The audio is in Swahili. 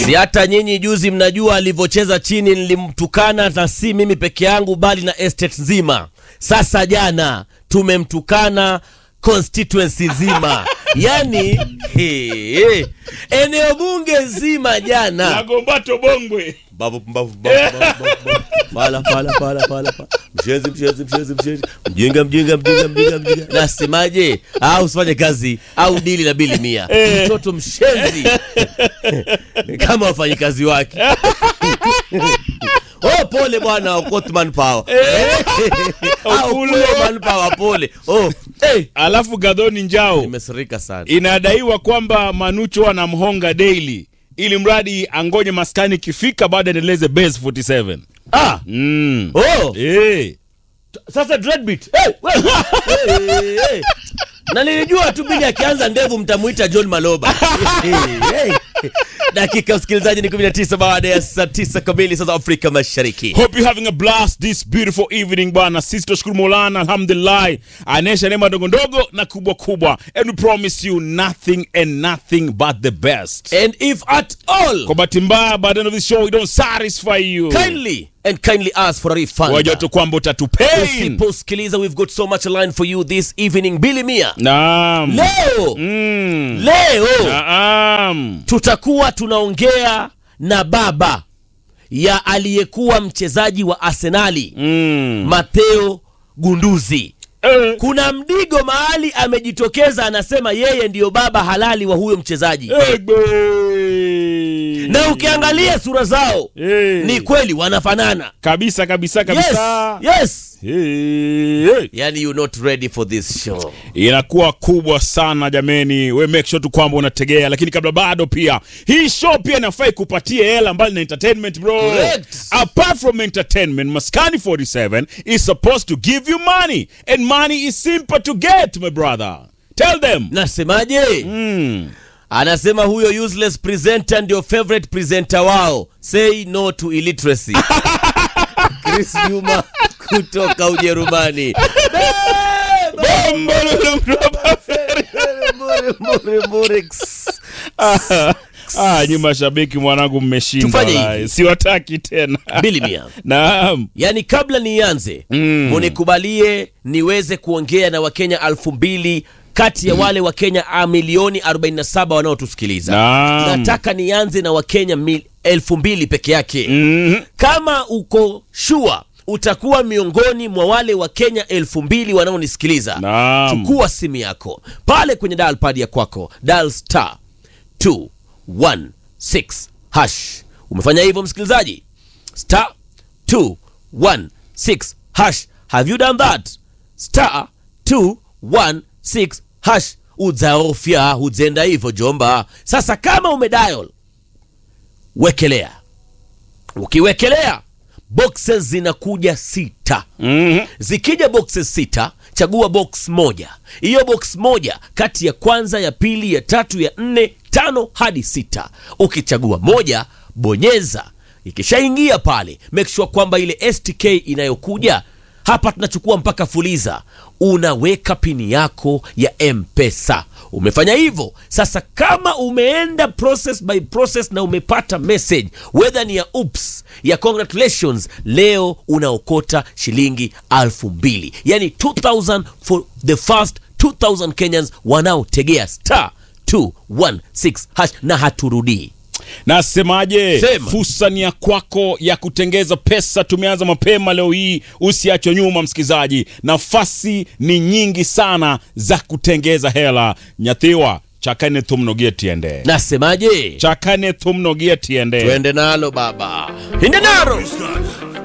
Si hata nyinyi juzi mnajua alivyocheza chini, nilimtukana na si mimi peke yangu, bali na estate nzima. Sasa jana tumemtukana constituency nzima, yani he, he, eneo bunge nzima jana Nagombato Bongwe. Babu, babu, babu, babu, babu. Fala, fala, fala, fala, fala. Mchezi, mchezi, mchezi, mchezi. Mjinga, mjinga, mjinga, mjinga, mjinga. Nasemaje? Au usifanye kazi au dili na bili mia. Mtoto mshenzi kama wafanyikazi wake. Oh, pole bwana Okot manpower. Au Okulo. pole manpower, pole. Oh, hey. Alafu Gadhoni Njao Nimesirika sana. inadaiwa kwamba Manucho anamhonga daily ili mradi angoje maskani ikifika baada endeleze base 47. Ah, Mm. oh. Eh. Sasa dreadbeat. Hey, we. hey, hey. Na nilijua tu Bili akianza ndevu mtamuita John Maloba. hey, hey. Dakika msikilizaji ni 19 baada ya saa 9 kamili saa za Afrika Mashariki. Hope you having a blast this beautiful evening bwana. Sisi tunashukuru Maulana alhamdulillah. Anaesha neema ndogo ndogo na kubwa kubwa. And we promise you nothing and nothing but the best. And if at all Kwa bahati mbaya by the end of this show we don't satisfy you. kindly and kindly ask for a refund. Wajua tu kwamba utatupain. Usiposikiliza we've got so much line for you this evening Billy Mia. Naam. Leo, Mm. leo Naam. tutakuwa tunaongea na baba ya aliyekuwa mchezaji wa Arsenali Mm. Mateo Gunduzi. Eh. Kuna mdigo mahali amejitokeza, anasema yeye ndiyo baba halali wa huyo mchezaji, Egbe. na ukiangalia sura zao Eh. ni kweli wanafanana. kabisa kabisa Yes, kabisa. yes. Hey, hey. Yani you not ready for this show. inakuwa kubwa sana jameni we make sure tu kwamba unategea lakini kabla bado pia hii show pia inafai kupatia hela mbali na entertainment bro Correct. apart from entertainment maskani 47 is supposed to give you money and money is simple to get my brother tell them Nasemaje? mm. Anasema huyo useless presenter ndio favorite presenter wao. Say no to illiteracy. Chris Juma kutoka Ujerumani. Mbure, mbure, mbure. ah, nyi mashabiki mwanangu mmeshinda Tufanye wallahi. hivi. siwataki tena Billy Mia. naam Yaani kabla nianze Mm. munikubalie niweze kuongea na Wakenya alfu mbili kati ya wale Wakenya a milioni 47 wanaotusikiliza. Naam. Nataka nianze na Wakenya mil, elfu mbili peke yake. Mhm. Kama uko shua utakuwa miongoni mwa wale wa Kenya elfu mbili wanaonisikiliza, Naam. chukua simu yako pale kwenye dial pad ya kwako, dial star 216 hash. Umefanya hivyo msikilizaji? Star 216 hash. Have you done that? Star 216 hash. Udzaofya udzenda hivyo jomba. Sasa kama umedial, wekelea ukiwekelea boxes zinakuja sita Mhm. zikija boxes sita chagua box moja hiyo box moja kati ya kwanza ya pili ya tatu ya nne tano hadi sita ukichagua moja bonyeza ikishaingia pale make sure kwamba ile stk inayokuja hapa tunachukua mpaka fuliza unaweka pini yako ya mpesa umefanya hivyo sasa kama umeenda process by process na umepata message whether ni ya ups ya congratulations leo unaokota shilingi alfu mbili yani 2000 for the first 2000 kenyans wanaotegea star 216 hash na haturudii nasemaje Sema. fursa ni ya kwako ya kutengeza pesa tumeanza mapema leo hii usiachwe nyuma msikilizaji nafasi ni nyingi sana za kutengeza hela nyathiwa chakane thumnogie tiende nasemaje chakane thumnogie tiende twende nalo baba inde naro